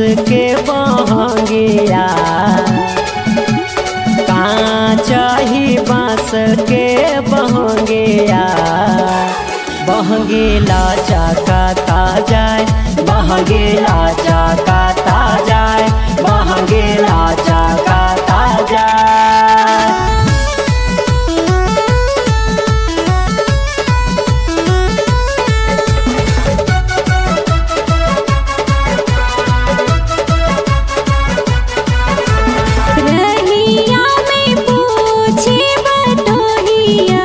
के बहंगिया कांचही बांस के बहंगिया बहंगीला चाकाता जाए बहंगीला चाकाता जाए बहंगीला चाकाता जाए रहिया में पूछे बटोहिया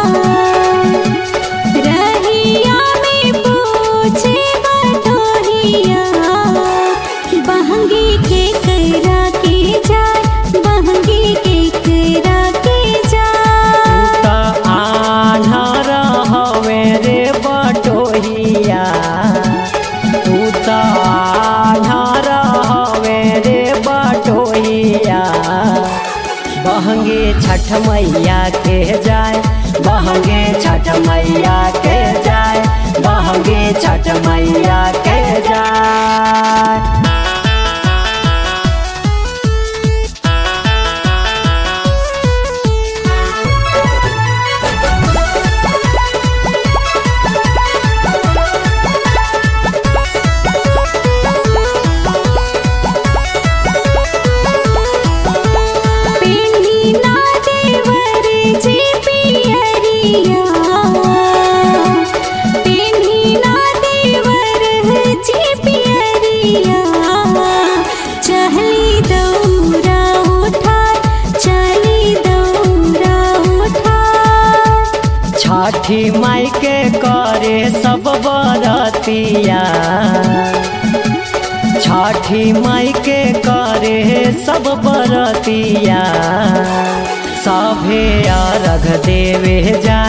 रहिया में पूछे बटोहिया बहंगी के करा के जाए बहंगी के करा के जाए त आन्हर हवे रे बटोहिया तू त आन्हर हवे रे बटोहिया बहंगे छठ मैया के जाए बहंगे छठ मैया के जाए बहंगे छठ मैया के जाए पेन्ही ना देवर जी पियरिया पेन्ही ना देवर जी पियरिया चहली दौरा उठा चली दौरा उठा छठी माई के करे सब बरतिया छठी माई के करे सब बरतिया सभे अर्घ देवे जा